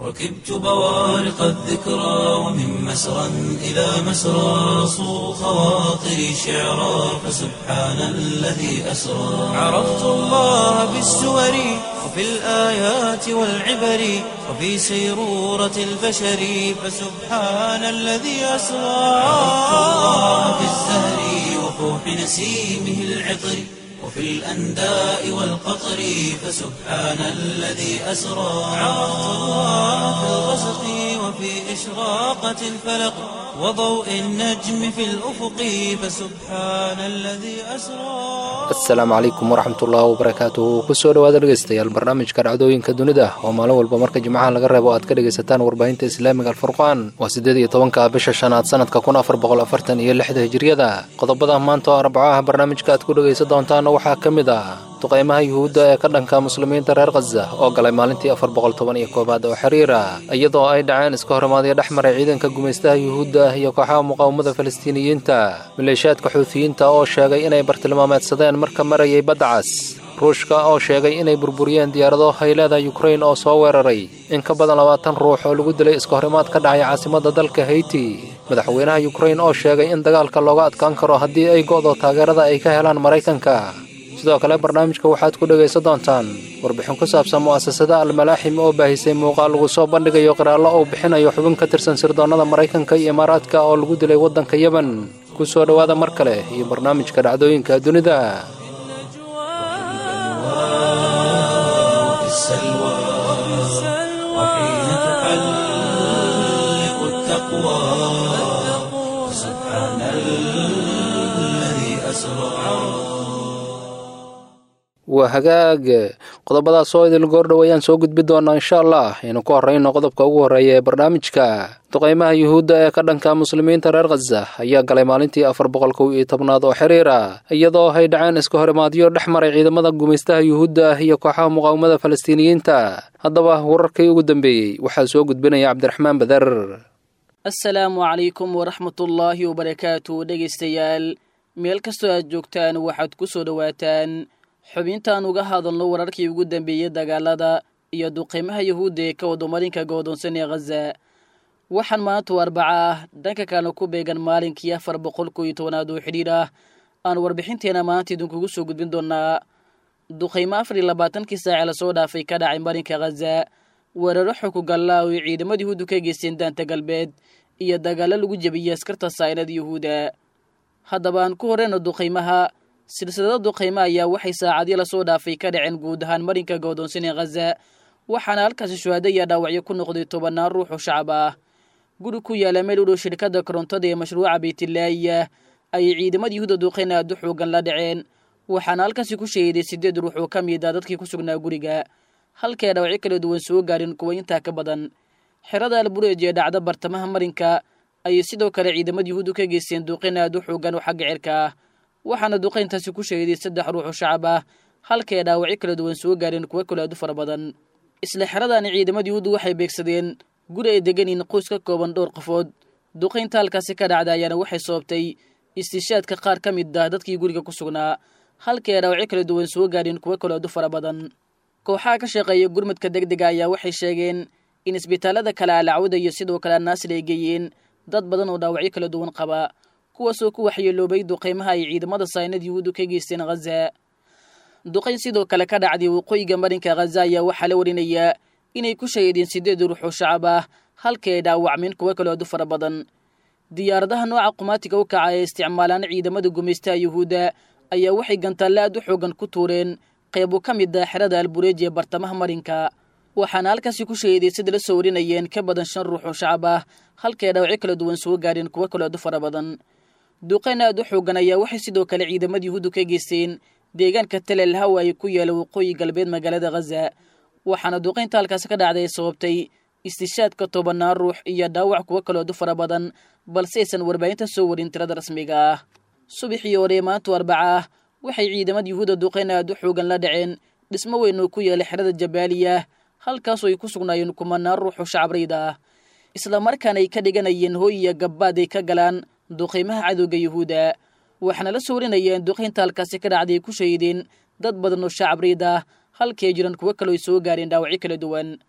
ركبت بوارق الذكرى ومن مسرى إلى مسرى صو خواطري شعرا فسبحان الذي أسرى عرفت الله بالسور وفي الآيات والعبر وفي سيرورة البشر فسبحان الذي أسرى عرفت الله بالزهر وفوح نسيمه العطر وفي الأنداء والقطر فسبحان الذي أسرى عرفت الله في الغسق وفي إشراقة الفلق وضوء النجم في الأفق فسبحان الذي أسرى asalaamu calaykum waraxmatullaahi wabarakaatuhu kusoo dhawaada dhegeystayaal barnaamijka dhacdooyinka dunida oo maalin walba marka jimcaha laga reebo aad ka dhegaysataan warbaahinta islaamiga alfurqaan waa siddeed iyo tobanka bisha shanaad sanadka kun afar boqol afartan iyo lixda hijiriyada qodobada maanta oo arbaco ah barnaamijka aad ku dhegaysan doontaana waxaa ka mid ah duqaymaha yuhuudda ee ka dhanka muslimiinta reer khaza oo galay maalintii afar boqol toban iyo koowaad oo xiriira iyadoo ay dhaceen iska horimaadyo dhex maray ciidanka gumaystaha yuhuudda iyo kooxaha muqaawamada falastiiniyiinta maleeshiyaadka xuutiyiinta oo sheegay inay bartilmaameedsadeen marka marayay badda cas ruushka oo sheegay inay burburiyeen diyaarado hayleeda yukrain oo soo weeraray in ka badan labaatan ruux oo lagu dilay iska horimaad ka dhacay caasimadda dalka heyti madaxweynaha yukrain oo sheegay in dagaalka looga adkaan karo haddii ay go'do taageerada ay ka helaan maraykanka sidoo kale barnaamijka waxaad ku dhegaysan doontaan warbixin ku saabsan mu'asasada almalaaxim oo baahisay muuqaal lagu soo bandhigayo qiraallo uu bixinayo xubin ka tirsan sirdoonnada maraykanka iyo imaaraadka oo lagu dilay waddanka yemen ku soo dhowaada mar kale iyo barnaamijka dhacdooyinka dunida وفي السلوى وحين تحلق التقوى سبحان الذي أسرى waa hagaag qodobadaas oo idil goordhow ayaan soo gudbi doonaa insha allah aynu ku horrayno qodobka ugu horreeya ee barnaamijka duqaymaha yuhuudda ee ka dhanka muslimiinta reer khaza ayaa galay maalintii afar boqol kow iyo tobnaad oo xiriira iyadoo ay dhaceen iska horimaadyo dhex maray ciidamada gumaystaha yuhuudda iyo kooxaha muqaawamada falastiiniyiinta haddaba wararkii ugu dambeeyey waxaa soo gudbinaya cabdiraxmaan bader asalaamu calaykum waraxmatullaahi wabarakaatu dhegaystayaal meel kastoo aad joogtaan waxaad ku soo dhowaataan xubintaan uga hadalno wararkii ugu dambeeyey dagaalada iyo duqeymaha yuhuudda ee ka wadamarinka go'doonsan ee khaza waxaan maantu arbaca ah dhanka kalena ku beegan maalinkii afar boqol kow iyo tobanaad oo xidhiir ah aan warbixinteena maanta idinkugu soo gudbin doonaa duqeymo afar iyo labaatankii saace lasoo dhaafay ka dhacay marinka khaza weeraro xukugalla oo ay ciidamada yuhuuddu ka geysteen daanta galbeed iyo dagaallo lagu jebiyey askarta saa'ilada yuhuudda haddaba aan ku horeyno duqeymaha silsilada duqeymo ayaa waxay saacadii lasoo dhaafay ka dhaceen guud ahaan marinka go'doonsan ee khaza waxaana halkaasi shuhaado iyo dhaawacyo ku noqday tobannaan ruux oo shacab ah guri ku yaala meel u dhow shirkadda korontada ee mashruuca baytilaahiya ayay ciidamada yuhuudda duqeyn aad u xoogan la dhaceen waxaana halkaasi ku shahiday siddeed ruux oo ka mid ah dadkii ku sugnaa guriga halkay dhaawacyo kala duwan soo gaadhin kuwa intaa ka badan xerada albureej ee dhacda bartamaha marinka ayay sidoo kale ciidamada yuhuuddu ka geysteen duqeyn aad u xoogan oo xagga cirka ah waxaana duqayntaasi ku shahiday saddex ruux oo shacab ah halkay dhaawacyo kala duwan soo gaareen kuwo kale aad u fara badan isla xeradaani ciidamada yuhuuddu waxay beegsadeen guri ay degan yihiin qoys ka kooban dhowr qofood duqaynta halkaasi ka dhacda ayaana waxay sababtay istishaadka qaar ka mid ah dadkii guriga ku sugnaa halkay ay dhaawacyo kala duwan soo gaareen kuwo kale aad u fara badan kooxaha ka shaqeeya gurmadka degdega ayaa waxay sheegeen in isbitaalada kale alacwada iyo sidoo kale anaasir ay geeyeen dad badan oo dhaawacyo kala duwan qaba kuwaasoo ku waxyeeloobay duqeymaha ay ciidamada saynad yuhuuddu ka geysteen khaza duqayn sidoo kale ka dhacday waqooyiga marinka khaza ayaa waxaa la warinayaa inay ku shahiideen siddeed ruux oo shacab ah halkii ay dhaawacmeen kuwo kale aad u fara badan diyaaradaha nooca qumaatiga u kaca ee isticmaalaan ciidamada gumaystaha yuhuudda ayaa waxay gantaalle aad u xoogan ku tuureen qeybo ka mid ah xerada albureej ee bartamaha marinka waxaana halkaasi ku shahiiday sida la soo warinayeen ka badan shan ruux oo shacab ah halkay dhaawacyo kala duwan soo gaadheen kuwo kale aad u fara badan duqayn aad u xoogan ayaa waxay sidoo kale ciidamada yuhuuddu ka geysteen deegaanka talel hawa ay ku yaala waqooyi galbeed magaalada khaza waxaana duqaynta halkaasi ka dhacday ay sababtay istishaadka tobannaan ruux iyo dhaawac kuwo kalood u fara badan balse aysan warbaahinta soo warin tirada rasmiga ah subaxii hore maantu arbaca ah waxay ciidamada yuhuudda duqayn aad u xoogan la dhaceen dhismo weyn oo ku yaala xerada jabaaliya halkaasoo ay ku sugnaayeen kumanaan ruux oo shacabrayda ah isla markaana ay ka dhiganayeen hooy iyo gabbaad ay ka galaan duqaymaha cadowga yuhuudda waxaana la soo warinayeen duqaynta halkaasi ka dhacday ay ku shahiideen dad badan oo shacabrayda ah halkii ay jiraan kuwo kaloo ay soo gaareen dhaawacyo kala duwan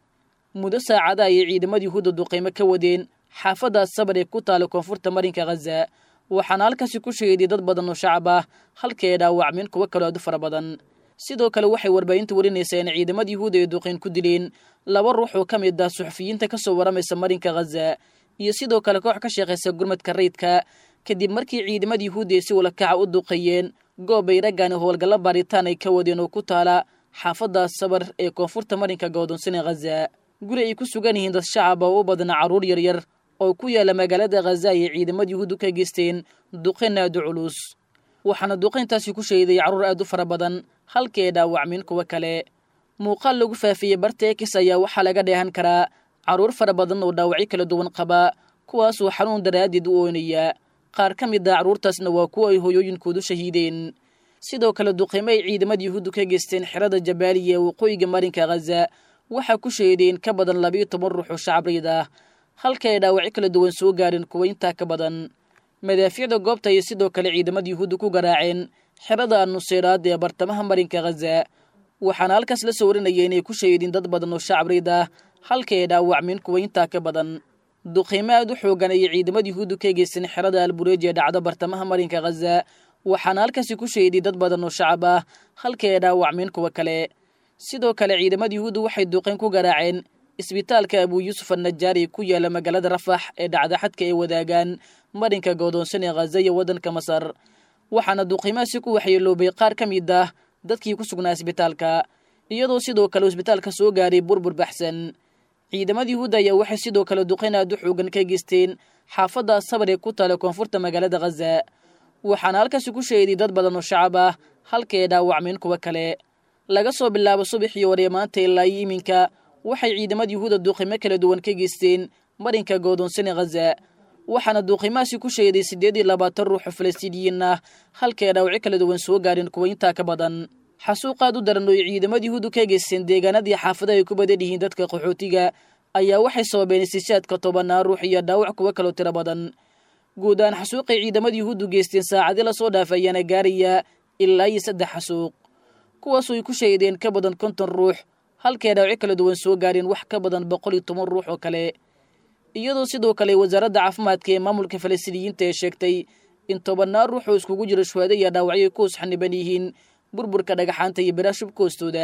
muddo saacada ayay ciidamada yuhuudda duqaymo ka wadeen xaafaddaas sabar ee ku taala koonfurta marinka khaza waxaana halkaasi ku shahiiday dad badan oo shacab ah halka ay dhaawacmeen kuwo kaloo aad u fara badan sidoo kale waxay warbaahinta warinaysaa in ciidamada yuhuudda ay duqayn ku dileen laba ruux oo ka mid ah suxufiyiinta ka soo waramaysa marinka khaza iyo sidoo kale koox ka shaqaysa gurmadka rayidka kadib markii ciidamada yuhuudda ay si walakaca u duqeeyeen goob ay raggaani howlgallo baaritaan ay ka wadeen oo ku taala xaafaddaas sabar ee koonfurta marinka go'doonsana khaza guri ay ku sugan yihiin dad shacab oo u badna carruur yaryar oo ku yaala magaalada khaza ayay ciidamada yuhuuddu ka geysteen duqayn aad u culus waxaana duqayntaasi ku shahiday carruur aad u fara badan halkii ay dhaawacmeen kuwo kale muuqaal lagu faafiyey barta ekis ayaa waxaa laga dheehan karaa carruur fara badan oo dhaawacyo kala duwan qaba kuwaasoo xanuun daraaddeed u oonaya qaar ka mid a carruurtaasna waa kuwa ay hoyooyinkoodu shahiideen sidoo kale duqaymo ay ciidamada yuhuuddu ka geysteen xerada jabaaliya ee waqooyiga marinka khaza waxaa ku shahiideen ka badan labiyo toban ruux oo shacabriid ah halka ay dhaawacyo kala duwan soo gaareen kuwa intaa ka badan madaafiicda goobta ayay sidoo kale ciidamada yuhuudda ku garaaceen xerada annuseyraad ee bartamaha marinka khaza waxaana halkaas la soo warinaya inay ku shahiideen dad badan oo shacabriid ah halka ay dhaawacmeen kuwa intaa ka badan duqaymo aad u xoogan ayay ciidamada yuhuuddu ka geysteen xerada albureej ee dhacda bartamaha marinka khaza waxaana halkaasi ku shahiday dad badan oo shacab ah halka ay dhaawacmeen kuwa kale sidoo kale ciidamada yuhuuddu waxay duqayn ku garaaceen isbitaalka abuu yuusuf annajaari ku yaala magaalada rafax ee dhacda xadka ay wadaagaan marinka godoonsan ee khaza iyo waddanka masar waxaana duqaymahaasi ku waxyeeloobay qaar ka mid ah dadkii ku sugnaa isbitaalka iyadoo sidoo kale isbitaalka soo gaaray burbur baxsan ciidamada yuhuudda ayaa waxay sidoo kale duqayn aad u xoogan ka geysteen xaafadda sabar ee ku taala koonfurta magaalada khaza waxaana halkaasi ku shahiday dad badan oo shacab ah halka ay dhaawacmeen kuwo kale laga soo bilaabo subaxii hore maanta ilaa iyo iminka waxay ciidamada yuhuudda duuqimo kala duwan ka geysteen marinka goodoonsane khaza waxaana duuqimahaasi ku shahiday siddeed iyo labaatan ruux oo falastiiniyiin ah halka ay dhaawacyo kala duwan soo gaareen kuwa intaa ka badan xasuuq aad u daran oo ay ciidamada yuhuuddu ka geysteen deegaanadii xaafadaha ay ku badan yihiin dadka qaxootiga ayaa waxay sababeen istishaadka tobanaa ruux iyo dhaawac kuwo kaloo tiro badan guud ahaan xasuuqay ciidamada yuhuuddu geysteen saacadii lasoo dhaafay ayaana gaaraya ilaa iyo saddex xasuuq kuwaasoo ay ku shahiideen ka badan konton ruux halkay dhaawacyo kala duwan soo gaareen wax ka badan boqol iyo toban ruux oo kale iyadoo sidoo kale wasaaradda caafimaadka ee maamulka falastiiniyiinta ee sheegtay in tobannaa ruux oo iskugu jiro shuhaado iyo dhaawacyo ay ku hoos xaniban yihiin burburka dhagaxaanta iyo biraha shubka hoostooda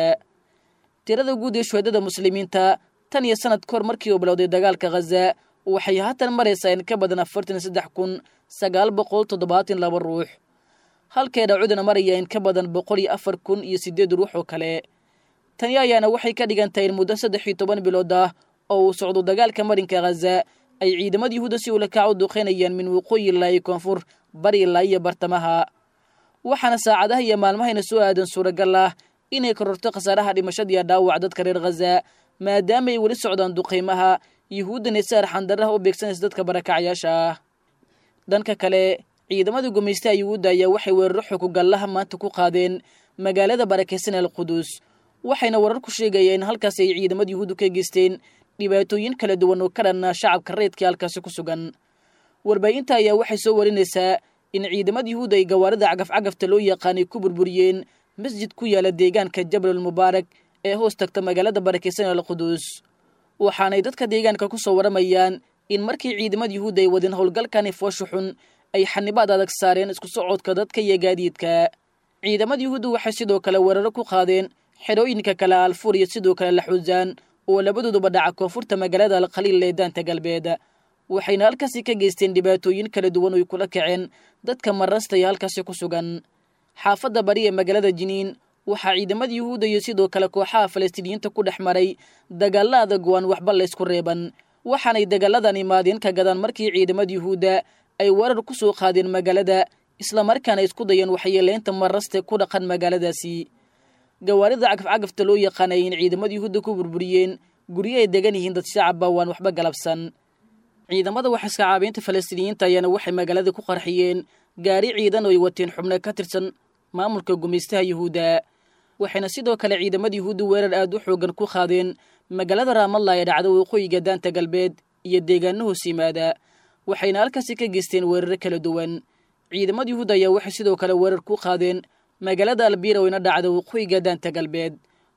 tirada guud ee shuhaadada muslimiinta tan iyo sanad kahor markii uu bilowday dagaalka khaza waxay haatan maraysaa in ka badan afartan saddex kun sagaal boqol toddobaatan laba ruux halkay dhaawacudana maraya in ka badan boqol iyo afar kun iyo siddeed ruux oo kale tani ayaana waxay ka dhigan tahay in muddo saddex iyo toban bilood ah oo uu socdo dagaalka marinka khaza ay ciidamada yuhuudda si ulakac u duqeynayaan min waqooyi ilaa iyo koonfur bari ilaa iyo bartamaha waxaana saacadaha iyo maalmahayna soo aadan suuragal ah inay kororto khasaaraha dhimashadiiyo dhaawac dadka reer khaza maadaama ay weli socdaan duqaymaha yuhuuddana si arxandarraha u beegsanaysa dadka barakacyaasha ah dhanka kale ciidamada gumaystaha yuhuudda ayaa waxay weeraro xukugallaha maanta ku qaadeen magaalada barakaysan al quduus waxayna warar ku sheegayeen in halkaas ay ciidamada yuhuuddu ka geysteen dhibaatooyin kala duwan oo ka dhanna shacabka reedkii halkaasi ku sugan warbaahinta ayaa waxay soo warinaysaa in ciidamada yuhuudda ay gawaarida cagafcagafta loo yaqaanay ku burburiyeen masjid ku yaala deegaanka jabalul mubaarak ee hoos tagta magaalada barakaysan al quduus waxaanay dadka deegaanka ku soo waramayaan in markii ciidamada yuhuudda ay wadeen howlgalkani foosha xun ay xanibaad adag saareen isku socodka dadka iyo gaadiidka ciidamada yuhuudda waxay sidoo kale weeraro ku qaadeen xerooyinka kale alfuur iyo sidoo kale laxuusaan oo labadooduba dhaca koonfurta magaalada alkhaliil ee daanta galbeed waxayna halkaasi ka geysteen dhibaatooyin kala duwan oo ay kula kaceen dadka marasta iyo halkaasi ku sugan xaafadda bari ee magaalada jiniin waxaa ciidamada yuhuudda iyo sidoo kale kooxaha falastiiniyiinta ku dhex maray dagaalla adag oo aan waxba laysku reeban waxaanay dagaaladan imaadeen ka gadaan markii ciidamada yuhuudda ay weerar ku soo qaadeen magaalada islamarkaana isku dayeen waxyeeleynta maraste ku dhaqan magaaladaasi gawaarida cagafcagafta loo yaqaanay in ciidamada yuhuudda ku burburiyeen guryo ay degan yihiin dad shacabba waan waxba galabsan ciidamada waxaiska caabiinta falastiiniyiinta ayaana waxay magaalada ku qarxiyeen gaari ciidan oo ay wateen xubno ka tirsan maamulka gumaystaha yuhuudda waxayna sidoo kale ciidamada yuhuudda weerar aad u xoogan ku qaadeen magaalada raamalla ee dhacda waqooyiga daanta galbeed iyo deegaano hoos yimaada waxayna halkaasi ka geysteen weeraro kala duwan ciidamada yuhuudda ayaa waxay sidoo kale weerar ku qaadeen magaalada albiira wayna dhacda waqooyiga daanta galbeed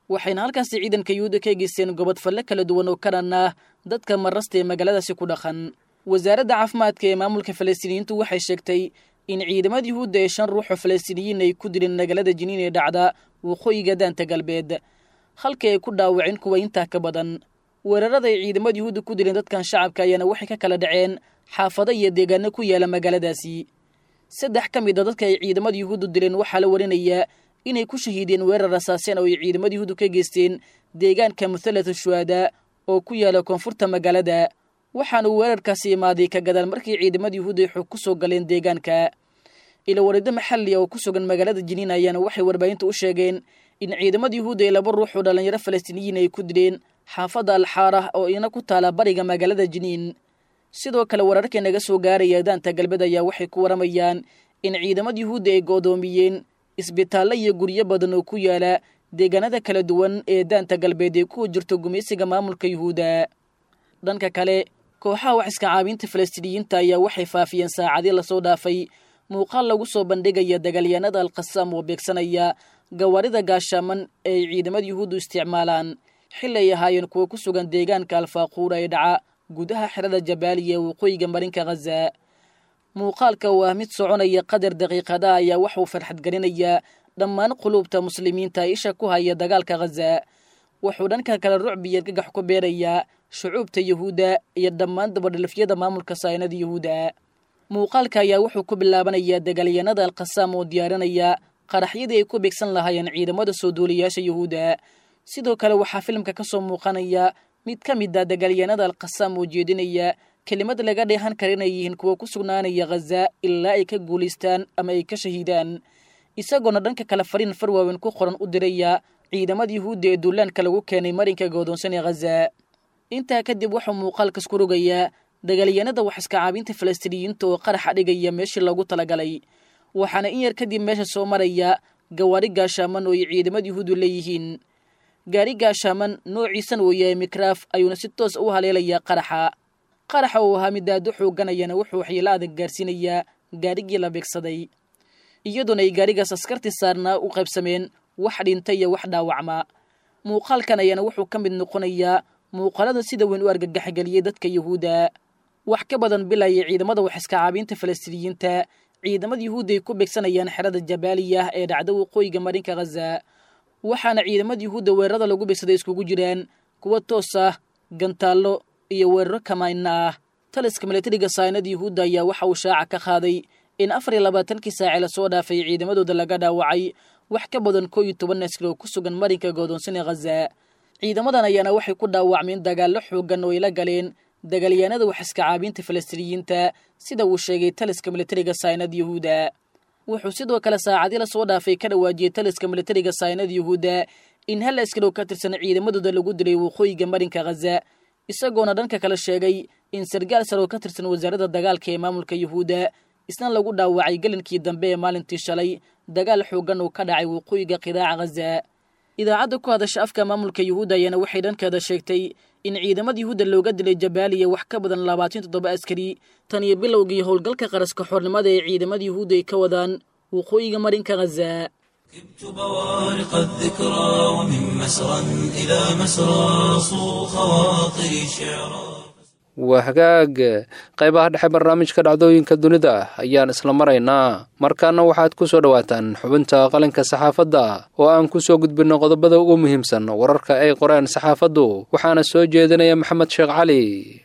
waxayna halkaasi ciidanka yuhuudda ka geysteen gobodfalle kala duwan oo ka dhan ah dadka marasta ee magaaladaasi ku dhaqan wasaaradda caafimaadka ee maamulka falastiiniyiintu waxay sheegtay in ciidamada yuhuudda ee shan ruux oo falastiiniyiin ay ku dileen magaalada jiniin ee dhacda waqooyiga daanta galbeed halkii ay ku dhaawaceen kuwa intaa ka badan weerarada ay ciidamada yuhuudda ku dileen dadkan shacabka ayaana waxay ka kala dhaceen xaafado iyo deegaano ku yaala magaaladaasi saddex ka mid a dadka ay ciidamada yuhuuddu dileen waxaa la warinayaa inay ku shahiideen weerar rasaaseen oo ay ciidamada yuhuuddu ka geysteen deegaanka muthalatu shuhada oo ku yaala koonfurta magaalada waxaana weerarkaasi imaaday ka gadaal markii ciidamada yuhuudda ay xog ku soo galeen deegaanka ilowarido maxalli oo ku sugan magaalada jiniin ayaana waxay warbaahinta u sheegeen in ciidamada yuhuudda ay laba ruux oo dhallinyaro falastiiniyiin ay ku dileen xaafadda alxaarah oo ina ku taala bariga magaalada jiniin sidoo kale wararkii naga soo gaaraya daanta galbeed ayaa waxay ku waramayaan in ciidamada yuhuudda ay goodoomiyeen isbitaallo iyo guryo badan oo ku yaala deegaanada kala duwan ee daanta galbeed ee ku jirto gumaysiga maamulka yuhuudda dhanka kale kooxaha wax iska caabinta falastiiniyiinta ayaa waxay faafiyeen saacadii lasoo dhaafay muuqaal lagu soo bandhigaya dagaalyahanada alkhasaam oo beegsanaya gawaarida gaashaaman ee ay ciidamada yuhuuddu isticmaalaan xili ay ahaayeen kuwa ku sugan deegaanka alfaaquura ee dhaca gudaha xerada jabaaliya ee waqooyiga marinka khaza muuqaalka oo ah mid soconaya qadar daqiiqada ayaa waxauu farxadgelinayaa dhammaan quluubta muslimiinta isha ku haya dagaalka khaza wuxuu dhanka kale rucbiya gagax ku beerayaa shucuubta yuhuudda iyo dhammaan dabadhilifyada maamulka saynada yuhuudda muuqaalka ayaa wuxuu ku bilaabanayaa dagaalyanada alkhasaam oo diyaarinaya qaraxyadii ay ku beegsan lahaayeen ciidamada soo duuliyaasha yuhuudda sidoo kale waxaa filimka ka soo muuqanaya mid ka mid a dagaalyanada alkhasaam oo jeedinaya kelimad laga dheehan kara inay yihiin kuwa ku sugnaanaya khaza ilaa ay ka guulaystaan ama ay ka shahiidaan isagoona dhanka kale fariin farwaawen ku qoran u diraya ciidamada yuhuudda ee duulaanka lagu keenay marinka goodoonsan ee khaza intaa kadib wuxuu muuqaalkas ku rogayaa dagaalyanada wax iska caabinta falastiiniyiinta oo qaraxa dhigaya meeshii loogu talagalay waxaana in yar kadib meesha soo maraya gawaari gaashaaman oo ay ciidamada yuhuuddu leeyihiin gaari gaashaaman noociisan uu yahay mikraaf ayuuna si toos u haleelayaa qaraxa qaraxa uu ahaa midaado xooganayana wuxuu waxyeelo adag gaarsiinayaa gaarigii la beegsaday iyadoona ay gaarigaas askartii saarnaa u qaybsameen wax dhinta iyo wax dhaawacma muuqaalkan ayaana wuxuu ka mid noqonayaa muuqaalada sida weyn u argagaxgeliyey dadka yuhuudda wax ka badan bilaya ciidamada wax iska caabinta falastiiniyiinta ciidamada yuhuudda ay ku beegsanayaan xerada jabaaliya ee dhacda waqooyiga marinka khaza waxaana ciidamada yuhuudda weerarada lagu beegsaday iskugu jiraan kuwa toos ah gantaallo iyo weeraro kamaynna ah taliska milatariga saynada yuhuudda ayaa waxa uu shaaca ka qaaday in afar iyo labaatankii saace lasoo dhaafay ciidamadooda laga dhaawacay wax ka badan koo iyo toban askar oo ku sugan marinka goodoonsan ee khaza ciidamadan ayaana waxay ku dhaawacmeen dagaallo xoogan oo ay la galeen dagaalyahanada wax iska caabinta falastiiniyiinta sida uu sheegay taliska milatariga saynada yuhuudda wuxuu sidoo kale saacadii lasoo dhaafay ka dhawaajiyey taliska milatariga saynada yuhuudda in hal askar oo ka tirsan ciidamadooda lagu dilay waqooyiga marinka khaza isagoona dhanka kale sheegay in sargaal sar oo ka tirsan wasaaradda dagaalka ee maamulka yuhuudda isna lagu dhaawacay gelinkii dambe ee maalintii shalay dagaal xoogan oo ka dhacay waqooyiga qidaaca khaza idaacadda ku hadasha afka maamulka yuhuudda ayaana waxay dhankeeda sheegtay in ciidamada yuhuudda looga dilay jabaaliya wax ka badan labaatan toddoba askari tan iyo bilowgii howlgalka qaraska xornimada ee ciidamada yuhuudda ay ka wadaan waqooyiga marinka khaza ركبت بوارق الذكرى ومن مسرى إلى مسرى صو خواطري شعرا waa hagaag qaybaha dhexe barnaamijka dhacdooyinka dunida ayaan isla maraynaa markaana waxaad ku soo dhowaataan xubinta qalinka saxaafadda oo aan ku soo gudbinno qodobada ugu muhiimsan wararka ay qoreen saxaafaddu waxaana soo jeedinaya maxamed sheekh cali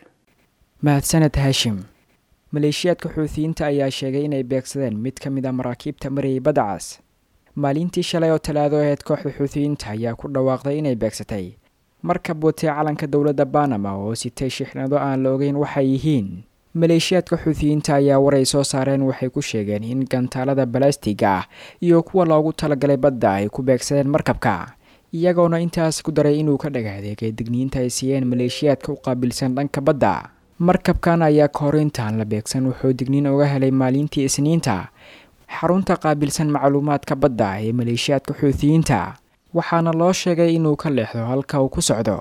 mahadsaned haashim maleeshiyaadka xuutiyiinta ayaa sheegay inay beegsadeen mid ka mid a maraakiibta marayay badacas maalintii shalay oo talaado aheyd kooxda xuutiyiinta ayaa ku dhawaaqday inay beegsatay markab watee calanka dowladda banama oo sitay shixnado aan la ogeyn waxay yihiin maleeshiyaadka xuutiyiinta ayaa waray soo saareen waxay ku sheegeen in gantaalada balastiga ah iyo kuwa loogu talagalay badda ay ku beegsadeen markabka iyagoona intaas ku daray inuu ka dhagaadeegay digniinta ay siiyeen maleeshiyaadka u qaabilsan dhanka badda markabkan ayaa ka hor intaan la beegsan wuxuu digniin uga helay maalintii isniinta xarunta qaabilsan macluumaadka badda ee maleeshiyaadka xuutiyiinta waxaana loo sheegay inuu ka leexdo halka uu ku socdo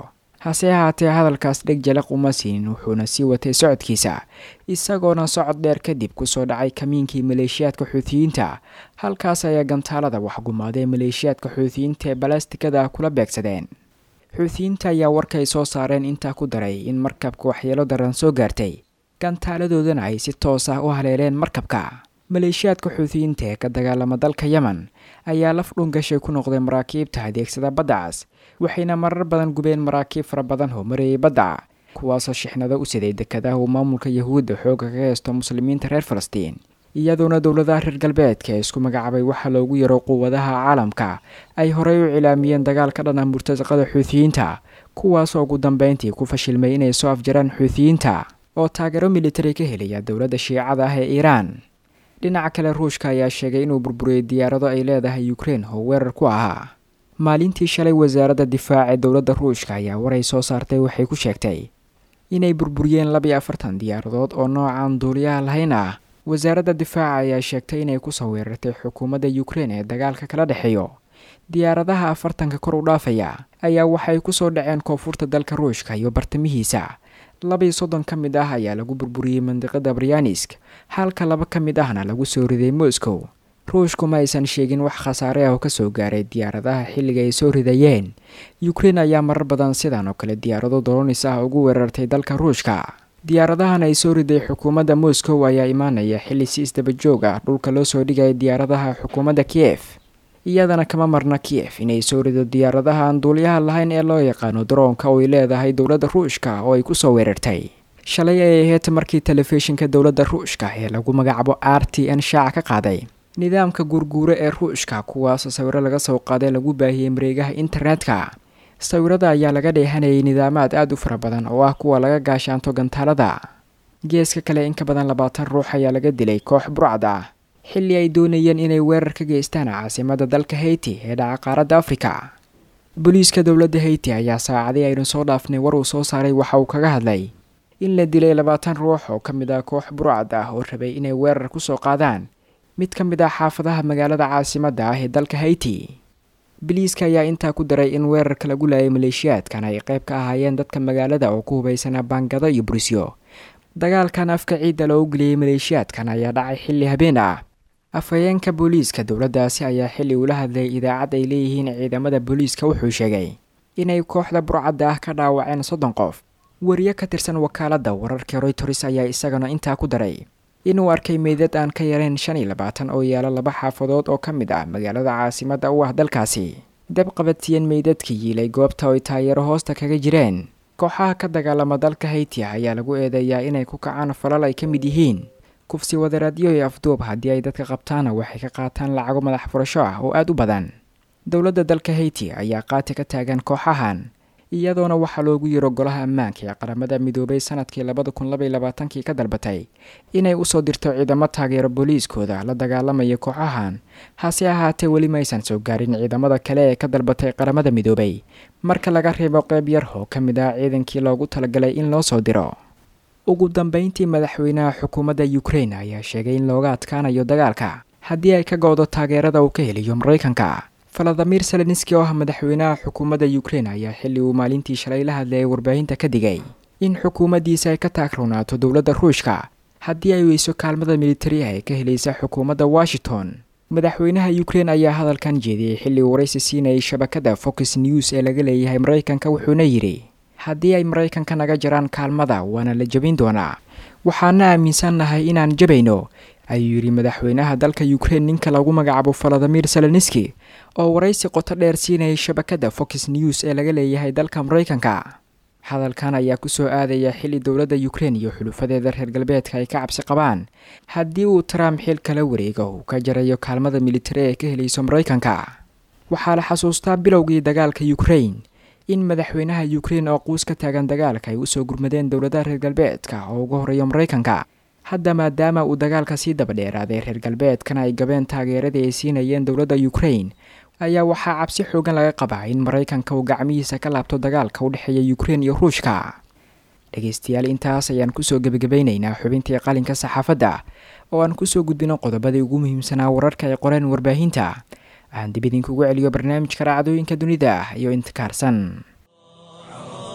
hase ahaatee hadalkaas dheg jalaq uma siinin wuxuuna sii watay socodkiisa isagoona socod dheer kadib kusoo dhacay kamiinkii maleeshiyaadka xuutiyiinta halkaas ayaa gantaalada waxgumaadee maleeshiyaadka xuutiyiinta ee balastikada kula beegsadeen xuutiyiinta ayaa warkay soo saareen intaa ku daray in markabka waxyeelo daran soo gaartay gantaaladoodana ay si toos ah u haleeleen markabka maleeshiyaadka xuutiyiinta ee ka dagaalama dalka yemen ayaa laf dhungashay ku noqday maraakiibta adeegsada baddacas waxayna marar badan gubeen maraakiib fara badan oo marayay badda kuwaasoo shixnado u siday dekadaha uu maamulka yahuudda xooga ka haysto muslimiinta reer falastiin iyadoona dowladaha reer galbeedka ee isku magacaabay waxaa loogu yaro quwadaha caalamka ay horey u cilaamiyeen dagaal ka dhana murtasaqada xuutiyiinta kuwaasoo ugu dambeyntii ku fashilmay inay soo afjaraan xuutiyiinta oo taageero militari ka helaya dowladda shiicada ah ee iiraan dhinaca kale ruushka ayaa sheegay inuu burburiyey diyaarado ay leedahay ukrein oo weerar ku ahaa maalintii shalay wasaaradda difaac ee dowladda ruushka ayaa waray soo saartay waxay ku sheegtay inay burburiyeen labiyo afartan diyaaradood oo noocan duuliyaha lahayn ah wasaaradda difaaca ayaa sheegtay inay kusoo weerartay xukuumadda ukrein ee dagaalka kala dhexeeyo diyaaradaha afartanka kor u dhaafaya ayaa waxay kusoo dhaceen koonfurta dalka ruushka iyo bartamihiisa labiyo soddon ka mid ah ayaa lagu burburiyey mandiqada baryaanisk halka laba ka mid ahna lagu soo riday moscow ruushku ma aysan sheegin wax khasaare ah oo kasoo gaaray diyaaradaha xilliga ay soo ridayeen ukrein ayaa marar badan sidan oo kale diyaarado dolonis ah ugu weerartay dalka ruushka diyaaradahan ay soo riday xukuumadda moscow ayaa imaanaya xilli si isdaba joog ah dhulka loo soo dhigaya diyaaradaha xukuumadda kiyef iyadana kama marna kiyef inay soo rido diyaaradaha aan duuliyaha lahayn ee loo yaqaano daroonka oo ay leedahay dowladda ruushka oo ay kusoo weerartay shalay ay ahayd markii telefishinka dowladda ruushka ee lagu magacaabo r t n shaaca ka qaaday nidaamka guurguure ee ruushka kuwaasoo sawiro laga soo qaaday lagu baahiyey mareegaha internetka sawirada ayaa laga dheehanayay nidaamaad aada u fara badan oo ah kuwa laga gaashaanto gantaalada geeska kale in ka badan labaatan ruux ayaa laga dilay koox burcad ah xilli ay doonayeen inay weerar ka geystaan caasimada dalka hayti ee dhaca qaaradda afrika booliiska dowladda hayti ayaa saacadii aynu soo dhaafnay war uu soo saaray waxa uu kaga hadlay in la dilay labaatan ruux oo ka mid ah koox burcad ah oo rabay inay weerar kusoo qaadaan mid ka mid ah xaafadaha magaalada caasimadda ah ee dalka hayti biliiska ayaa intaa ku daray in weerarka lagu laayay maleeshiyaadkan ay qayb ka ahaayeen dadka magaalada oo ku hubaysanaa baangado iyo burisyo dagaalkan afka ciidda loogu geliyey maleeshiyaadkan ayaa dhacay xilli habeen ah afhayeenka booliiska dowladdaasi ayaa xilli ula hadlay idaacad ay leeyihiin ciidamada booliiska wuxuu sheegay inay kooxda burcadda ah ka dhaawaceen soddon qof wariye ka tirsan wakaaladda wararka royters ayaa isagana intaa ku daray inuu arkay meydad aan ka yarayn shan iyo labaatan oo yaala laba xaafadood oo ka mid ah magaalada caasimadda u ah dalkaasi dab qabatiyeen meydadkii yiilay goobta oo ay taageero hoosta kaga jireen kooxaha ka dagaalama dalka hayti ayaa lagu eedeeyaa inay ku kacaan falal ay ka mid yihiin kufsi wadareedyo iyo afduub haddii ay dadka qabtaana waxay ka qaataan lacago madax furasho ah oo aada u badan dowladda dalka hayti ayaa qaati ka taagan kooxahan iyadoona waxaa loogu yiro golaha ammaanka ee qaramada midoobay sanadkii labada kun labaiy labaatankii ka dalbatay inay usoo dirto ciidamo taageero booliiskooda la dagaalamaya kooxahan hase ahaatee weli maysan soo gaarin ciidamada kale ee ka dalbatay qaramada midoobay marka laga reebo qeyb yar oo ka mid ah ciidankii loogu talagalay in loo soo diro ugu dambeyntii madaxweynaha xukuumadda ukrein ayaa sheegay in looga adkaanayo dagaalka haddii ay ka go-do taageerada uu ka heliyo maraykanka valadimir selenski oo ah madaxweynaha xukuumadda ukrein ayaa xilli uu maalintii shalay la hadlayay warbaahinta ka digay in xukuumaddiisa ay ka taagrownaato dowladda ruushka haddii ay weyso kaalmada militariah ee ka helaysa xukuumadda washington madaxweynaha ukrein ayaa hadalkan jeediyey xilli uu waraysi siinayay shabakada fox news ee laga leeyahay maraykanka wuxuuna yidhi haddii ay maraykanka naga jaraan kaalmada waana la jebin doonaa waxaana aaminsannahay inaan jabayno ayuu yidhi madaxweynaha dalka ukrein ninka lagu magacaabo valadimir selenski oo waraysi qoto dheer siinayay shabakada fox news ee laga leeyahay dalka maraykanka hadalkan ayaa kusoo aadaya xilli dowladda ukrein iyo xulufadeeda reer galbeedka ay ka cabsi qabaan haddii uu trump xil kala wareego uu ka jarayo kaalmada militari ee ka helayso maraykanka waxaa la xasuustaa bilowgii dagaalka ukrein in madaxweynaha ukrein oo quus ka taagan dagaalka ay usoo gurmadeen dowladaha reer galbeedka oo uga horeeyo maraykanka hadda maadaama uu dagaalka sii daba dheeraaday reer galbeedkana ay gabeen taageeradii ay siinayeen dowladda ukrein ayaa waxaa cabsi xoogan laga qabaa in maraykanka uu gacmihiisa ka laabto dagaalka u dhexeeya ukrein iyo ruushka dhegeystayaal intaas ayaan kusoo gebagabaynaynaa xubintii qalinka saxaafadda oo aan kusoo gudbino qodobadii ugu muhiimsanaa wararka ay qoreen warbaahinta aan dib idinkugu celiyo barnaamijka raacdooyinka dunida iyo intikaarsan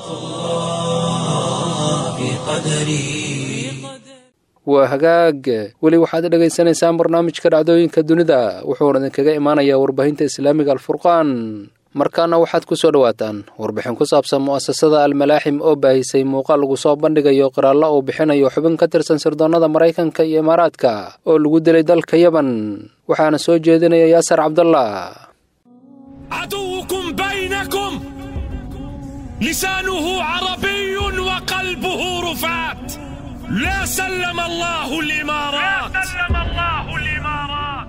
في قدري waa hagaag weli waxaad dhegaysanaysaan barnaamijka dhacdooyinka dunida wuxuuna idinkaga imaanayaa warbaahinta islaamiga alfurqaan markaana waxaad ku soo dhowaataan warbixin ku saabsan mu'asasada almalaaxim oo baahisay muuqaal lagu soo bandhigayo qiraallo uu bixinayo xubin ka tirsan sirdoonnada maraykanka iyo imaaraadka oo lagu dilay dalka yaban waxaana soo jeedinaya yaasar cabdallah عدوكم بينكم لسانه عربي وقلبه رفات لا سلم الله الإمارات لا سلم الله الإمارات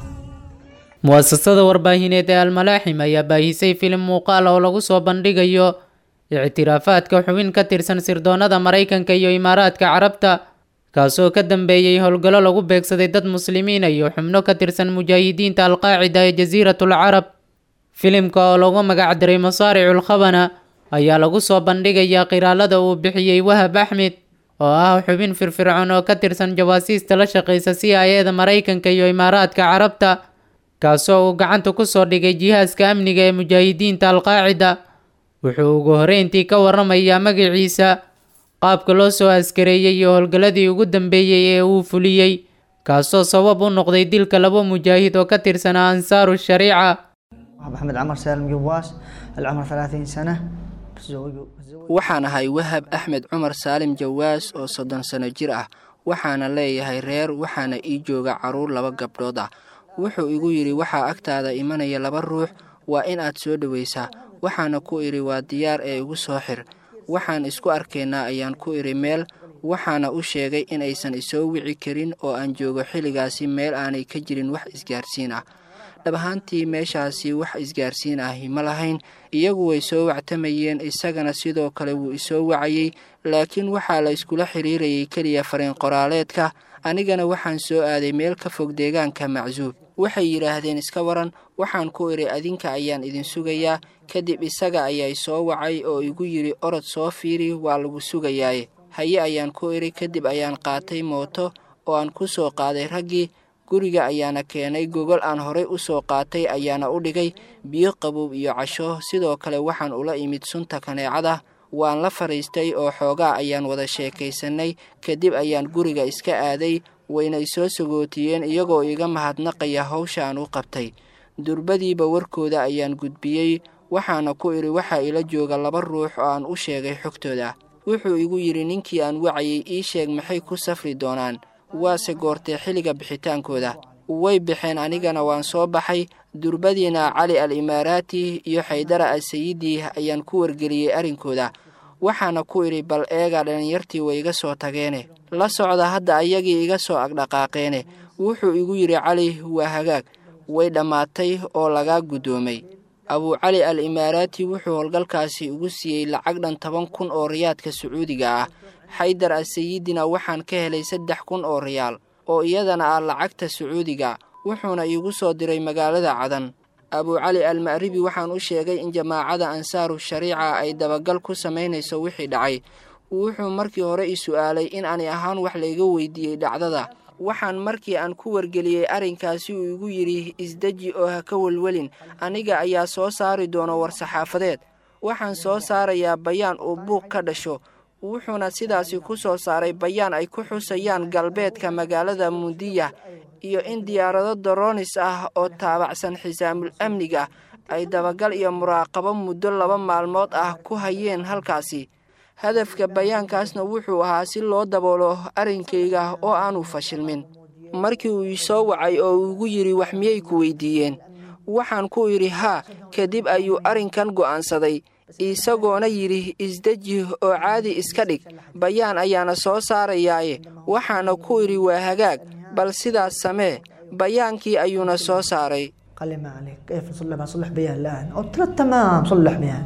mu'asasada warbaahineed ee almalaaxim ayaa baahisay filim muuqaal oo lagu soo bandhigayo ictiraafaadka xubin ka tirsan sirdoonnada maraykanka iyo imaaraadka carabta kaasoo ka dambeeyey howlgallo lagu beegsaday dad muslimiina iyo xubno ka tirsan mujaahidiinta alqaacida ee jasiiratul carab filimka oo lagu magacdaray masaaricul khabana ayaa lagu soo bandhigayaa qiraalada uu bixiyey wahab axmed oo ah xubin firfircoon oo ka tirsan jawaasiista la shaqaysa c i eda maraykanka iyo imaaraadka carabta kaasoo uu gacanta ku soo dhigay jihaaska amniga ee mujaahidiinta alqaacida wuxuu ugu horreyntii ka waramayaa magaciisa qaabka loo soo askareeyey iyo howlgalladii ugu dambeeyey ee uu fuliyey kaasoo sabab u noqday dilka laba mujaahid oo ka tirsanaa ansaaru shariica محمد عمر سالم قواس العمر 30 سنة متزوج waxaan ahay wahab axmed cumar saalim jawaas oo soddon sano jir ah waxaana leeyahay reer waxaana ii jooga carruur laba gabdhood ah wuxuu igu yidhi waxaa agtaada imanaya laba ruux waa in aad soo dhowaysaa waxaana ku idhi waa diyaar ee igu soo xir waxaan isku arkaynaa ayaan ku idhi meel waxaana u sheegay inaysan isoo wici karin oo aan joogo xilligaasi meel aanay ka jirin wax isgaarsiin ah dhab ahaantii meeshaasi wax isgaarsiin ahi ma lahayn iyagu way soo wactamayeen isagana sidoo kale wuu isoo wacayey laakiin waxaa la iskula xiriirayay keliya fariin qoraaleedka anigana waxaan soo aaday meel ka fog deegaanka macsuub waxay yidhaahdeen iska waran waxaan ku idhi adinka ayaan idin sugayaa kadib isaga ayaa soo wacay oo igu yidhi orod soo fiiri waa lagu sugayaaye haye ayaan ku idhi kadib ayaan qaatay mooto oo aan ku soo qaaday raggii guriga ayaana keenay gogol aan horay u soo qaatay ayaana u dhigay biyo qabow iyo casho sidoo kale waxaan ula imid sunta kaneecada waan la fadhiistay oo xoogaa ayaan wada sheekaysanay kadib ayaan guriga iska aaday waynay soo sagootiyeen iyagoo iga mahadnaqaya hawsha aan u qabtay durbadiiba warkooda ayaan gudbiyey waxaana ku idhi waxaa ila jooga laba ruux oo aan u sheegay xogtooda wuxuu igu yidhi ninkii aan wacayay ii sheeg maxay ku safri doonaan waase goortee xilliga bixitaankooda way baxeen anigana waan soo baxay durbadiina cali al imaaraati iyo xaydara al sayidi ayaan ku wargeliyey arrinkooda waxaana ku idhi bal eega dhallinyartii way iga soo tageene la socda hadda ayagii iga soo agdhaqaaqeene wuxuu igu yidhi cali waa hagaag way dhammaatay oo lagaa guddoomay abuu cali al imaaraati wuxuu howlgalkaasi ugu siiyey lacag dhan toban kun oo riyaadka sacuudiga ah xaydar al sayidina waxaan ka helay saddex kun oo riyaal oo iyadana ah lacagta sacuudiga wuxuuna iigu soo diray magaalada cadan abuu cali al ma'ribi waxaan u sheegay in jamaacada ansaaru shariica ay dabagal ku samaynayso wixii dhacay wuxuu markii hore i su'aalay in ani ahaan wax layga weydiiyey dhacdada waxaan markii aan ku wargeliyey arrinkaasi uu igu yidhi isdeji oo ha ka welwelin aniga ayaa soo saari doono war-saxaafadeed waxaan soo saarayaa bayaan uu buuq ka dhasho wuxuuna sidaasi ku soo saaray bayaan ay ku xusayaan galbeedka magaalada mundiya iyo in diyaarado daroonis ah oo taabacsan xisaamul amniga ay dabagal iyo muraaqabo muddo laba maalmood ah ku hayeen halkaasi hadafka bayaankaasna wuxuu ahaa si loo daboolo arrinkayga oo aanu fashilmin markii uu ii soo wacay oo uu igu yidhi wax miyay ku weydiiyeen waxaan ku idhi haa kadib ayuu arrinkan go'aansaday isagoona yidhi isdeji oo caadi iska dhig bayaan ayaana soo saarayaaye waxaana ku idhi waa hagaag bal sidaas samee bayaankii ayuuna soo saaray قال لي ما عليك كيف نصلح بنصلح بيان الآن قلت له تمام صلح بيان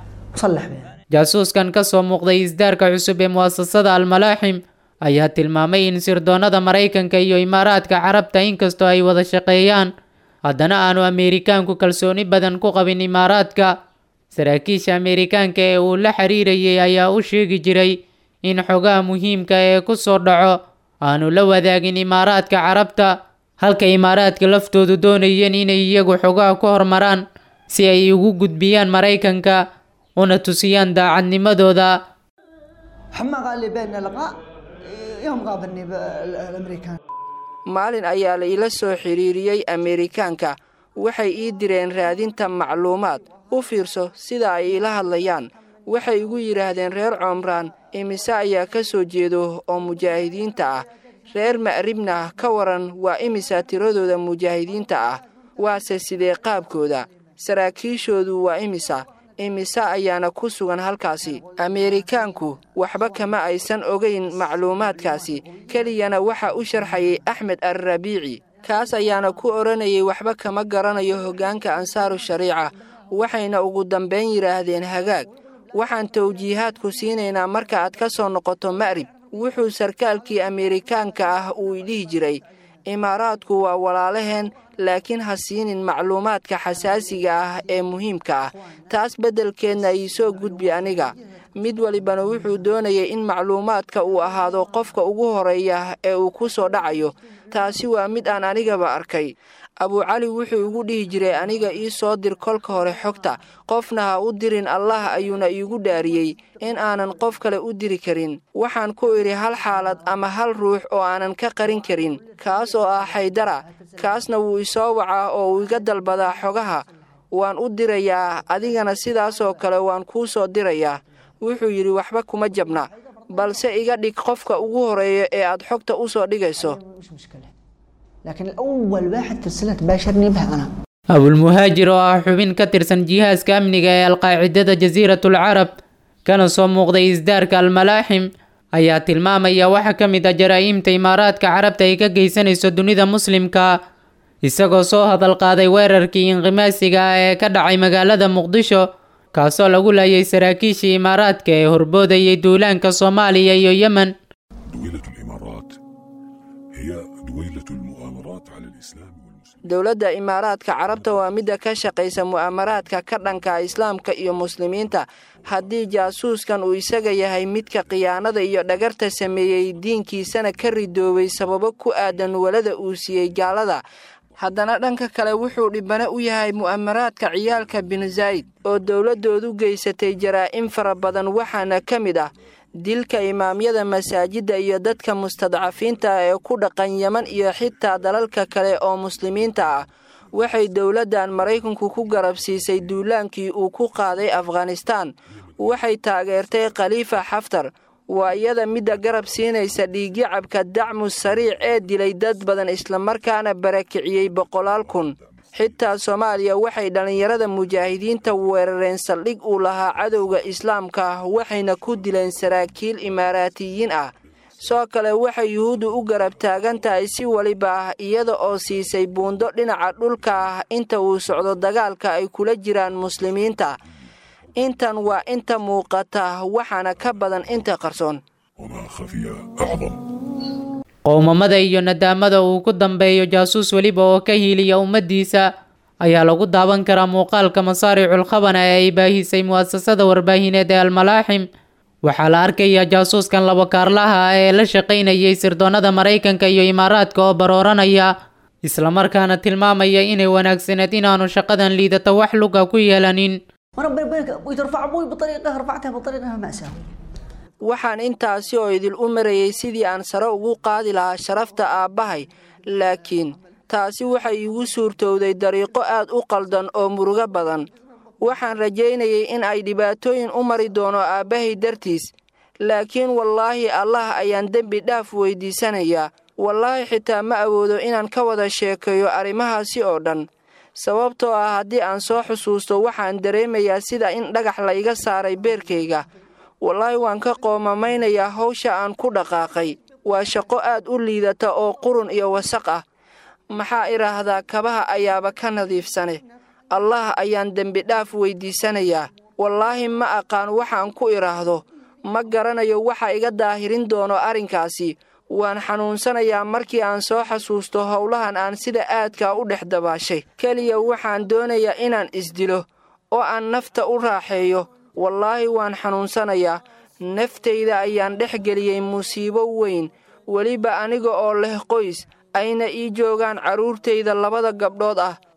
صلح بيان jaasuuskan ka soo muuqday isdaarka cusub ee mu'asasada almalaaxim ayaa tilmaamay in sirdoonnada maraykanka iyo imaaraadka carabta inkastoo ay wada shaqeeyaan haddana aanu ameerikaanku kalsooni badan ku qabin imaaraadka saraakiisha ameerikaanka ee uu la xiriirayay ayaa u sheegi jiray in xogaha muhiimka ee ku soo dhaco aanu la wadaagin imaaraadka carabta halka imaaraadka laftoodu doonayeen inay iyagu xogaha ku hormaraan si ay ugu gudbiyaan maraykanka una tusiyaan daacadnimadooda حما قال لي بيننا لقاء يوم قابلني الامريكان maalin ayaa la ila soo xidhiiriyey ameerikaanka waxay ii direen raadinta macluumaad u fiirso sida ay ila hadlayaan waxay igu yidhaahdeen reer coomraan imise ayaa ka soo jeedo oo mujaahidiinta ah reer ma'ribna ka waran waa imisa tiradooda mujaahidiinta ah waase sidee qaabkooda saraakiishoodu waa imisa imise ayaana ku sugan halkaasi ameerikaanku waxba kama aysan ogayn macluumaadkaasi keliyana waxa u sharxayay axmed alrabiici kaas ayaana ku odhanayay waxba kama garanayo hoggaanka ansaaru shariica waxayna ugu dambayn yidhaahdeen hagaag waxaan tawjiihaadku siinaynaa marka aad ka soo noqoto ma'rib wuxuu sarkaalkii ameerikaanka ah uu idhihi jiray imaaraadku waa walaalaheen laakiin ha siinin macluumaadka xasaasiga ah ee muhiimka ah taas beddelkeedna ii soo gudbi aniga mid walibana wuxuu doonayay in macluumaadka uu ahaado qofka ugu horeeya ee uu ku soo dhacayo taasi waa mid aan anigaba arkay abuucali wuxuu igu dhihi jiray aniga ii soo dir kolka hore xogta qofna ha u dirin allah ayuuna iigu dhaariyey in aanan qof kale u diri karin waxaan ku idhi hal xaalad ama hal ruux oo aanan ka qarin karin kaas oo ah xaydara kaasna wuu isoo wacaa oo uu iga dalbadaa xogaha waan u dirayaa adigana sidaasoo kale waan kuu soo dirayaa wuxuu yidhi waxba kuma jabna balse iga dhig qofka ugu horeeya ee aad xogta u soo dhigayso مش مشكله لكن الاول واحد في السنه تباشرني بها انا abulmuhaajir oo ah xubin ka tirsan jihaaska amniga ee alqaacidada jasiiratul carab kana soo muuqday isdaarka almalaaxim ayaa tilmaamaya waxa ka mid ah jaraa'imta imaaraadka carabta ay ka geysanayso dunida muslimka isagoo soo hadal qaaday weerarkii inqimaasiga ah ee ka dhacay magaalada muqdisho kaasoo lagu laayay saraakiishii imaaraadka ee horboodayay duulaanka soomaaliya iyo yemen دويلة الإمارات هي دويلة المؤامرات على الإسلام والمسلمين dowladda imaaraadka carabta waa midda ka shaqaysa mu'aamaraadka ka dhanka islaamka iyo muslimiinta haddii jaasuuskan uu isaga yahay midka khiyaanada iyo dhagarta sameeyey diinkiisana ka ridoobay sababo ku aadan walada uu siiyey gaalada haddana dhanka kale wuxuu dhibane u yahay mu'amaraadka ciyaalka bin zayd oo dowladdoodu geysatay jaraa'im fara badan waxaana ka mid ah dilka imaamyada masaajidda iyo dadka mustadcafiinta ah ee ku dhaqan yeman iyo xitaa dalalka kale oo muslimiinta ah waxay dowladdan maraykanku ku garabsiisay duulaankii uu ku qaaday afghanistaan waxay taageertay khaliifa xaftar waa iyada midda garab siinaysa dhiigyacabka dacmu sariic ee dilay dad badan islamarkaana barakiciyey boqolaal kun xitaa soomaaliya waxay dhallinyarada mujaahidiinta weerareen saldhig uu lahaa cadowga islaamka ah waxayna ku dileen saraakiil imaaraatiyiin ah soo kale waxay yuhuuddu u garab taagan tahay si weliba ah iyada oo siisay buundo dhinaca dhulka ah inta uu socdo dagaalka ay kula jiraan muslimiinta intan waa inta muuqata waxaana ka badan inta qarsoon وما خفي أعظم qowmamada iyo nadaamada uu ku dambeeyo jaasuus weliba oo ka hiiliya ummaddiisa ayaa lagu daawan karaa muuqaalka masaaricul khabana ee ay baahisay mu'asasada warbaahineed ee almalaaxim waxaa la arkayaa jaasuuskan labakaarlaha ah ee la shaqaynayay sirdoonnada maraykanka iyo imaaraadka oo barooranaya islamarkaana tilmaamaya inay wanaagsaneed inaanu shaqadan liidata wax luga ku yeelanin وانا بيني وبينك ابوي ترفع ابوي بطريقه رفعتها بطريقه ماساه waxaan intaasi oo idil u marayay sidii aan sare ugu qaadi lahaa sharafta aabbahay laakiin taasi waxay iigu suurtowday dariiqo aad u qaldan oo murugo badan waxaan rajaynayay in ay dhibaatooyin u mari doono aabbahay dartiis laakiin wallaahi allah ayaan dembi dhaaf weydiisanayaa wallaahi xitaa ma awoodo inaan ka wada sheekeeyo arrimahaasi oo dhan sababtoo ah haddii aan soo xusuusto waxaan dareemayaa sida in dhagax la iga saaray beerkayga wallaahi waan ka qoomamaynayaa hawsha aan ku dhaqaaqay waa shaqo aad u liidata oo qurun iyo wasaq ah maxaa idhaahdaa kabaha ayaaba ka nadiifsane allah ayaan dembidhaaf weydiisanayaa wallaahi ma aqaan waxaan ku idhaahdo ma garanayo waxa iga daahirin doono arrinkaasi waan xanuunsanayaa markii aan soo xasuusto howlahan aan sida aadkaa u dhex dabaashay keliya waxaan doonayaa inaan isdilo oo aan nafta u raaxeeyo wallaahi waan xanuunsanayaa naftayda ayaan dhex geliyey musiibo weyn weliba aniga oo leh qoys ayna ii joogaan carruurtayda labada gabdhood ah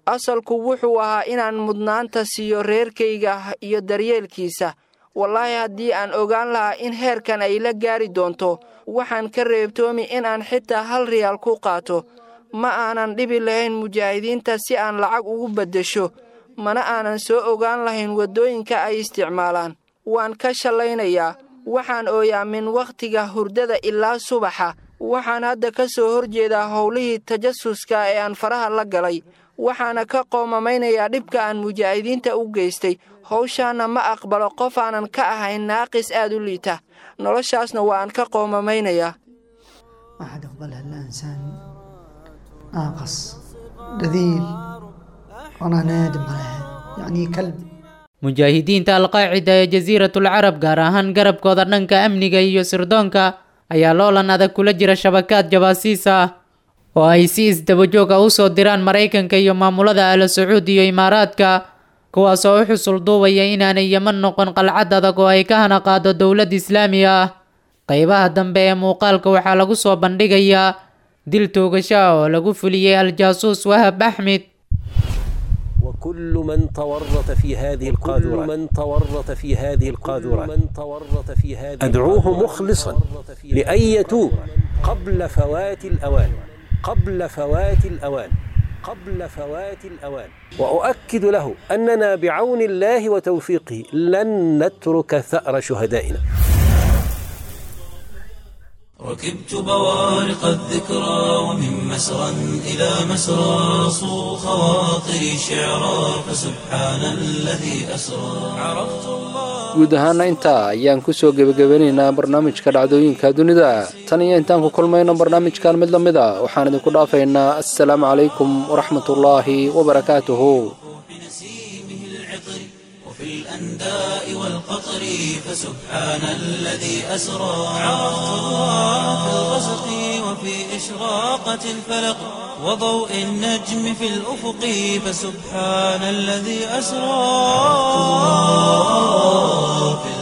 asalku wuxuu ahaa inaan mudnaanta siiyo reerkayga iyo daryeelkiisa wallaahi haddii aan ogaan lahaa in heerkan ay la gaari doonto waxaan ka reebtoomi inaan xitaa hal riyaal ku qaato ma aanan dhibi lahayn mujaahidiinta si aan lacag ugu beddesho mana aanan soo ogaan lahayn waddooyinka ay isticmaalaan waan ka shallaynayaa waxaan ooyaa min wakhtiga hurdada ilaa subaxa waxaan hadda ka soo horjeedaa howlihii tajasuska ee aan faraha la galay waxaana ka qoomamaynayaa dhibka aan mujaahidiinta u geystay howshaanna ma aqbalo qof aanan ka ahayn naaqis aad u liita noloshaasna waa aan ka qoomamaynayaa أحد يقبلها إلا إنسان ناقص رذيل وأنا نادم على هذا يعني كلب mujaahidiinta alqaacida ee jasiiratul carab gaar ahaan garabkooda dhanka amniga iyo sirdoonka ayaa loolan adag kula jira shabakaad jabaasiis ah oo ay si isdabajoog ah usoo diraan maraykanka iyo maamulada ala sacuud iyo imaaraadka kuwaas oo u xusul duubaya inaanay yeman noqon qalcad adag oo ay ka hana qaado dowlad islaami ah qeybaha dambe ee muuqaalka waxaa lagu soo bandhigayaa dil toogasho ah oo lagu fuliyey al-jaasuus wahab axmed وكل من تورط في هذه القاذورة من تورط في هذه القاذورة من تورط في هذه أدعوه مخلصا لأن يتوب قبل فوات الأوان قبل فوات الأوان قبل فوات الأوان وأؤكد له أننا بعون الله وتوفيقه لن نترك ثأر شهدائنا ركبت بوارق الذكرى ومن مسرى إلى مسرى صو خواطري شعرا فسبحان الذي أسرى عرفت الله guud ahaana intaa ayaan kusoo gebagabanaynaa barnaamijka dhacdooyinka dunida tan iyo intaan ku kulmayno barnaamijkan mid la mid a waxaan idinku dhaafaynaa assalaamu calaykum waraxmatullaahi wabarakaatuhu بنسيمه العطر وفي الأنداء والقطر فسبحان الذي أسرى عرفت الله في الغسق وفي إشراقة الفلق وضوء النجم في الأفق فسبحان الذي أسرى في